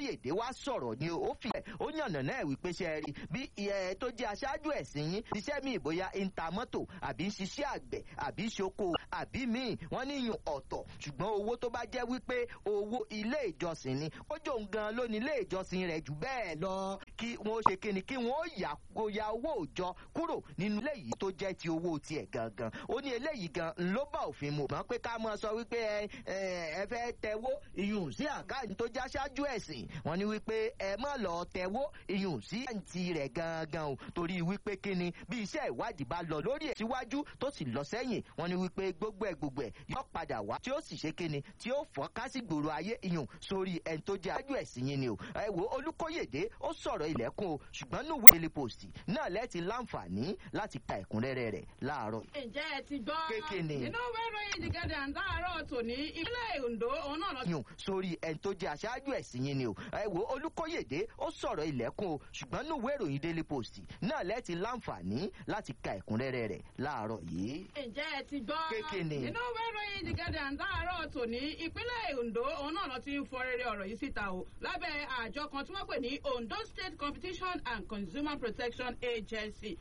olùkóyèdè wá sọ̀rọ̀ ni ó fi ẹ̀ ó yànnà náà wípé ṣe rí bí ẹ tó jẹ́ aṣáájú ẹ̀sìn yín iṣẹ́ mi ìbóyá ń ta mọ́tò àbí ń ṣiṣẹ́ àgbẹ̀ àbí ń ṣoko àbí míì wọ́n ní yùn ọ̀tọ̀ ṣùgbọ́n owó tó bá jẹ́ wípé owó ilé ìjọsìn ni ó jò ń gan lónìí ilé ìjọsìn rẹ̀ jù bẹ́ẹ̀ lọ kí wọ́n ṣe kíni kí wọ́n yà ya owó òjọ kúrò nínú ilé yìí tó jẹ́ ti owó tiẹ̀ gangan ó ní eléyìí gan ló bá òfin mu mọ́ pé ká mọ sọ wípé ẹ ẹ fẹ́ tẹwó ìyún sí àkáǹtì tó já ṣáájú ẹ̀sìn wọ́n ní wípé ẹ má lọ tẹwó ìyún sí àǹtí rẹ̀ gangan o torí wípé kíni bí iṣẹ́ ìwádìí bá lọ lórí ẹ̀ síwájú tó sì lọ sẹ́yìn wọ́n ní wípé gbogbo ẹ̀ gbogbo ẹ̀ yóò padà wá tí ó sì ṣe kíni tí ó fọ́ kásìgbòrò ayé ìyún sórí ẹni tó jẹ́ aṣáájú ẹ̀sìn yín ni o ẹ wo olùkóyèdè ó sọ̀rọ̀ ilẹ̀kùn o ṣùgbọ́n nùwé daily post náà lẹ́ẹ̀tì láǹfààní láti ka ẹ̀kúnrẹ́rẹ́ rẹ̀ láàárọ̀. ǹjẹ́ ẹ ti gbọ́ Kékeré. nínú wẹ́rọ The Guardian láàárọ̀ tòní ìpínlẹ̀ Ondo òun náà lọ yùn sórí ẹni tó jẹ́ aṣáájú ẹ̀sìn yín ni o ẹ wo olùkóyèdè ó sọ̀rọ̀ ilẹ̀kùn o ṣùgbọ́n nùwé ìròyìn daily post náà lẹ́ẹ̀tì láǹfààní láti ka ẹ̀kúnrẹ́rẹ́ rẹ̀ láàárọ̀ yìí. ǹjẹ́ ẹ ti gbọ́ Kékeré. nínú wẹ́rọ The Guardian láàárọ̀ tòní ìpínlẹ̀ Ondo òun náà lọ ti ń fọ rere ọ̀rọ̀ yìí síta o lábẹ́ àjọ kan tí wọ́n pè ní Ondo State Competition and Consumer Protection Agency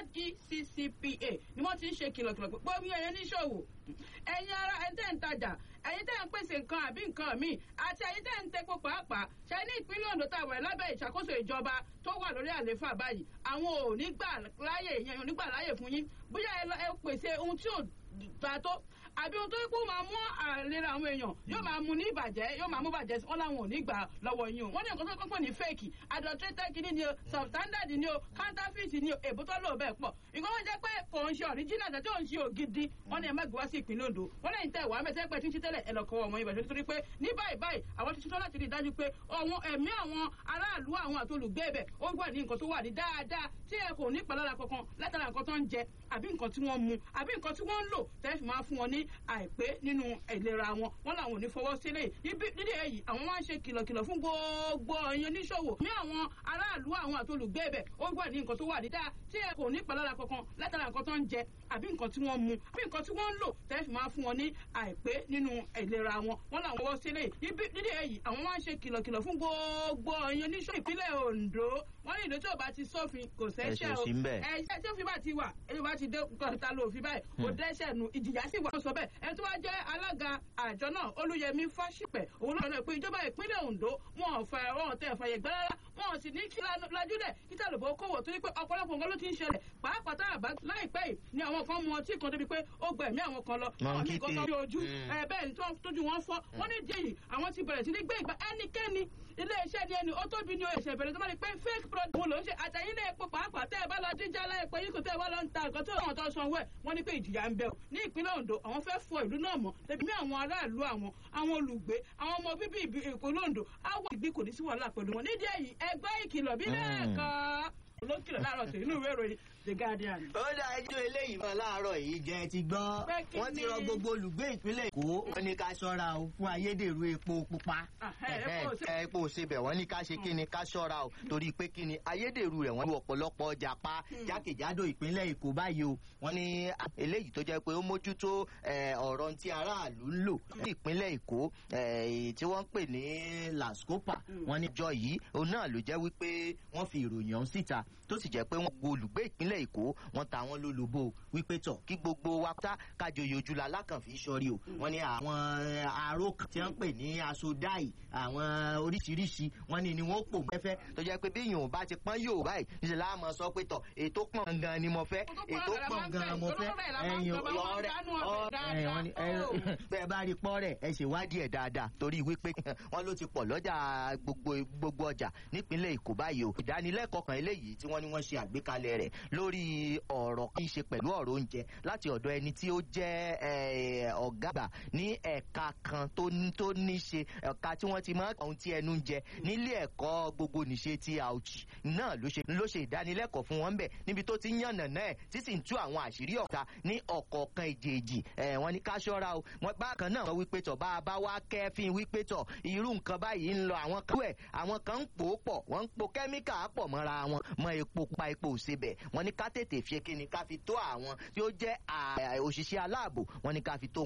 ODCCPA ni wọ́n ti ń ṣe kìlọ̀kìlọ̀ pé gbómi ẹ̀yẹ níṣòwò ẹ̀yin ara ẹ̀ tẹ́ ń tajà ẹ̀yin tẹ́ ń pèsè nǹkan àbí nǹkan míì àti ẹ̀yin tẹ́ ń tepo pàápàá ṣe ní ìpínlẹ̀ Ondo tá a wẹ̀ lábẹ́ ìṣàkóso ìjọba tó wà lórí àlééfà báyìí àwọn ò ní gbà láyè yẹn ò ní gbà láyè fún yín bóyá ẹ lọ- ẹ pèsè ohun tí ò gbà tó àbí ohun tó yẹ kó máa mú àlera àwọn èèyàn yóò máa mú ní ìbàjẹ́ yóò máa mú bàjẹ́ sí wọn làwọn ò ní gbà lọ́wọ́ yín o wọ́n ní nǹkan tó kọ́kọ́ ní fake adulterated kìíní ni o substandard ni o counterfeit ni o èbó tó lò bẹ́ẹ̀ pọ̀ nǹkan wọ́n jẹ́ pé kò ń ṣe original àti ò ń ṣe ògidì wọ́n ní ẹ má gbé wá sí ìpínlẹ̀ Ondo wọ́n lẹ́yìn tẹ́ wàá mẹ́tẹ́ pẹ́ tí ń ṣe tẹ́lẹ̀ ẹ lọ kọ́ ọmọ ibà nítorí pé ní báyìí báyìí àwọn ti ṣetán láti rí i dájú pé àwọn ẹ̀mí àwọn aráàlú àwọn àti olùgbé ibẹ̀ ó wà ní nǹkan tó wà ní dáadáa tí ẹ kò ní ìpalára kankan látara nǹkan tó ń jẹ àbí nǹkan tí wọ́n mu àbí nǹkan tí wọ́n ń lò tẹ́ fi máa fún wọn ní àìpé nínú ìlera wọn wọn làwọn ò ní fọwọ́ sílẹ̀ níbi nídìí èyí àwọn máa ń ṣe kìlọ̀kìlọ̀ fún gbogbo ẹ̀yin oníṣòwò ní àwọn aráàlú àwọn àti olùgbé ibẹ̀ ó wà ní nǹkan tó wà ní dáa tí ẹ kò ní ìpalára kankan látara nǹkan tó ń jẹ àbí nǹkan tí wọ́n mu àbí nǹkan tí wọ́n ń lò tẹ́ fi máa fún wọn ní àìpé nínú ìlera wọn wọn làwọn fọwọ́ sílẹ̀ níbi nídìí èyí àwọn máa ń ṣe kìlọ̀kìlọ̀ fún gbogbo ẹ̀yin oníṣòwò ìpínlẹ̀ Ondo wọ́n ní ìlú tí ò bá ti sófin kò sẹ́ṣẹ̀ Ẹ̀ṣẹ̀ o sí ń bẹ̀. ẹ̀ṣẹ̀ tí òfin bá ti wà ẹni bá ti dé kọta ló òfin báyìí kò dẹ́ṣẹ̀ nu ìjìyà sì wà ó sọ bẹ́ẹ̀ ẹni tó wá jẹ́ alága àjọ náà Olúyẹmí Fásípẹ̀ òun náà lọ pé ìjọba ìpínlẹ̀ Ondo wọn ò fẹ́ wọn ò tẹ̀ fàyè gbẹ́ rárá wọn ò sì ní kí lajúlẹ̀ kí tàlùbọ̀ kówó torí pé ọ̀pọ̀lọpọ̀ nǹkan ló ti ń ṣẹlẹ̀ pàápàá tá a bá láìpẹ́ yìí ni àwọn kan mu ọtí kan débi pé ó gba ẹ̀mí àwọn kan lọ àwọn míì kan tó rí ojú ẹ bẹ́ẹ̀ ni tó- tójú wọn fọ́ wọ́n ní díẹ̀ yìí àwọn ti bẹ̀rẹ̀ sí ní gbé ìgbà ẹnikẹ́ni ilé iṣẹ́ ni ẹni ó tóbi ni ó ẹ̀ṣẹ̀ bẹ̀rẹ̀ tó bá rí pé fake product wo ló ń ṣe àtẹ̀yìn náà epo pàápàá tẹ́ ẹ bá lọ díjà láìpẹ́ yìí kò tẹ́ ẹ wá lọ ń ta nǹkan tó àwọn tó sanwó ẹ̀ wọ́n ní pé ìjìyà ń bẹ o ní ìpínlẹ̀ Ondo àwọn fẹ́ fọ ìlú náà mọ́ tẹ̀bí ní àwọn aráàlú àwọn àwọn olùgbé àwọn ọmọ bíbí ìbí- ìpínlẹ̀ Ondo àwọn ìgbì kò ní sí wàhálà pẹ̀lú wọn nídìí èyí ẹgbẹ́ ìkìlọ̀ bí lẹ́ẹ̀kan olókìlọ̀ láàárọ̀ tó inú ìwé ìròyìn The Guardian. ó dá ẹjọ́ eléyìí mọ́ láàárọ̀ yìí jẹ́ ti gbọ́ Pé kí wọ́n ti ni? rọ gbogbo olùgbé ìpínlẹ̀ Èkó wọ́n ní ká ṣọ́ra o fún ayédèrú epo pupa Ah, ẹ, epo ò sí- ẹ, epo òsebẹ̀ wọ́n ní ká ṣe kí ni ká ṣọ́ra o torí pé kí ni ayédèrú rẹ̀ wọ́n lu ọ̀pọ̀lọpọ̀ ọjà pa jákèjádò ìpínlẹ̀ Èkó báyìí o wọ́n ní ah, eléyìí tó jẹ́ pé ó mójútó eh, ọ̀rọ̀ tí aráàlú ń lò ní ìpínlẹ̀ Èkó eh, tí wọ́n ń pè ní lascopa wọ́n ní ìjọ yìí òun náà ló jẹ́ wípé wọ́n fi ìròyìn ọ̀hún síta tó sì jẹ́ pé wọ́n gbogbo olùgbé ìpínlẹ̀ Èkó wọ́n ta wọ́n lólobó wípé tọ̀ kí gbogbo wa pátá kájọyè ojú la lákànfí sọrí o wọ́n ní àwọn aró kan tí wọ́n ń pè ní asodáì àwọn oríṣiríṣi wọ́n ní ni wọ́n pò mẹ́fẹ́ tó jẹ́ pé bí yòówù bá ti pọ́n yòówù báyìí níṣẹ́ la máa sọ pé tọ̀ ètò pọ̀n gan ni mo fẹ́ ètò pọ̀n gan mo fẹ́ ẹ̀yìn ọ̀rẹ́ ọ̀rẹ́ wọ́n ní ẹ- bẹ́ẹ̀ bá rí pọ́ọ̀rẹ́ ẹ ṣèwádìí ẹ̀ dáadáa torí wípé wọ́n ló ti pọ̀ lọ́jà gbogbo gbogbo ọjà nípínlẹ̀ Èkó báyìí o ìdánilẹ́kọ̀ọ́ kan eléyìí tí wọ́n ní wọ́n ṣe àgbékalẹ̀ rẹ̀ lórí ọ̀rọ̀ kí í ṣe pẹ̀lú ọ̀rọ̀ oúnjẹ láti ọ̀dọ̀ ẹni tí ó jẹ́ eh, ọ̀gá àgbà ní ẹ̀ka kan tó ní tó ní ṣe ẹ̀ka tí wọ́n ti máa ń kọ́ ohun tí ẹnu ń jẹ nílé ẹ̀kọ́ gbogbo nìṣe ti Auchi náà ló ṣe ló ṣe ìdánilẹ́kọ̀ọ́ fún wọn bẹ̀ níbi tó ti ń yànnà náà tí sì ń tú àwọn àṣírí ọ̀tá ní ọ̀kọ̀ọ̀kan èjèèjì ẹ̀ wọ́n ní ká ṣọ́ra o wọ́n bákan náà wọ́n wípé tọ̀ bá a bá wá kẹ́fín wípé tọ̀ irú nǹkan báyìí ń lọ àwọn kan wẹ̀ àwọn kan ń pò ó pọ̀ wọ́n ń po kẹ́míkà pọ̀ mọ́ra wọn mọ epo pa epo òsebẹ̀ wọ́n ní ká tètè fi kíni ká fi tó àwọn tí ó jẹ́ à- òṣìṣẹ́ aláàbò wọ́n ní ká fi tó